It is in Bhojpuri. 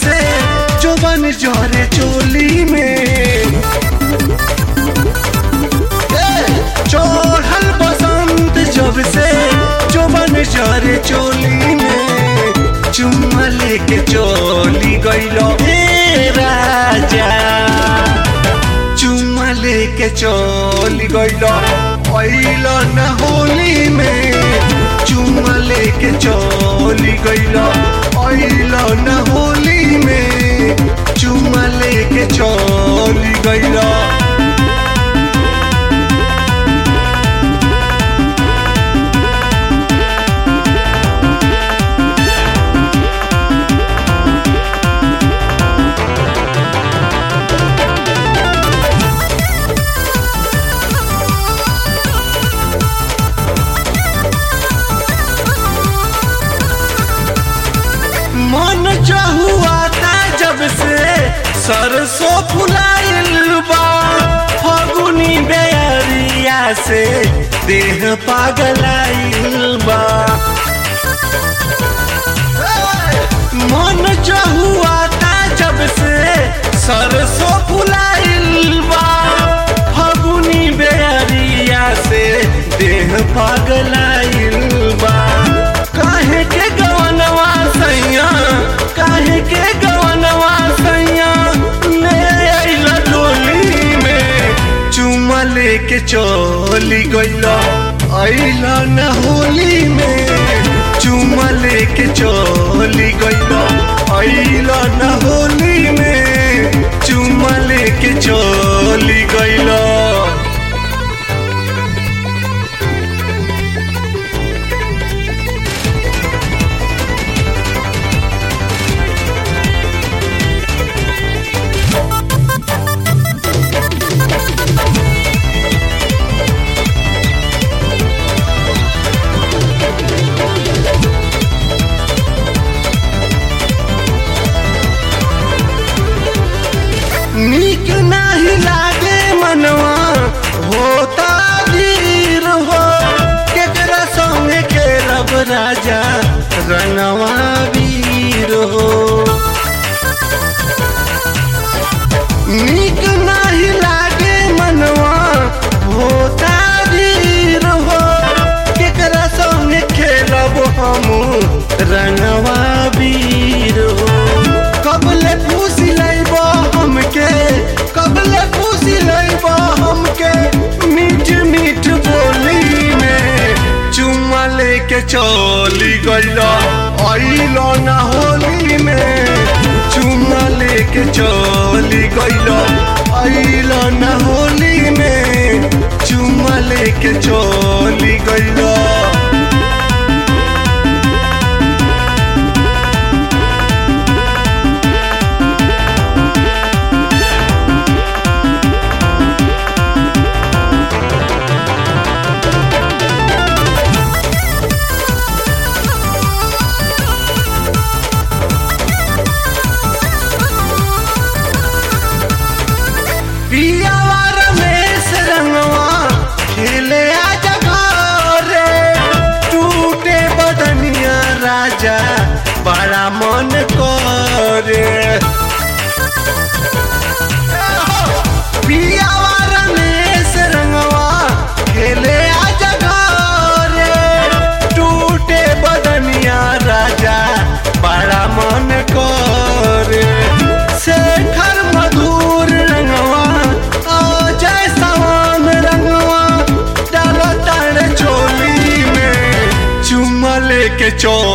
से जोबन जरे चोली में ए, चढ़ल बसंत जब से जोबन जरे चोली में चुम्मा लेके चोली गइलो हे राजा चुम्मा लेके चोली गइलो अइलो न होली में चुम्मा लेके चोली गइलो अइलो न होली में चुम्मा लेके चोली गइलो मन चहुआ था जब से सरसों फुलाइल बा फगुनी बेरिया से देह पागलाइल बा मन चहुआ था जब से सरसों फुलाइल बा फगुनी बेरिया से देह पागलाइल बा काहे के गवनवा सैया काहे के गवनवा सैया ले आइला डोली में चुम्मा लेके चली गइला आइला न होली में चुम्मा लेके चली गइला आइला न होली में चुम्मा लेके चली गइला नीक नाही लागे मनवा होता वीर हो केकरा संगे खेलब राजा रनवा वीर हो नीक नाही लागे मनवा होता वीर हो केकरा संगे खेलब हम रनवा वीर हो कबले फूसी लैब हमके कबले फूसी लैब हमके मीठ मीठ बोली में चुम्मा लेके चली गइला अइलो ना होली में चुम्मा लेके चली गइला अइलो ना होली में चुम्मा लेके चली गइला पियावा रमेश रंगवा खेले आज घरे टूटे बदनिया राजा बड़ा मन करे पियावा रमेश रंगवा खेले आज घरे टूटे बदनिया राजा बड़ा मन करे शेखर मधुर रंगवा अजय सवान रंगवा डालो तारे चोली में चुम्मा लेके चो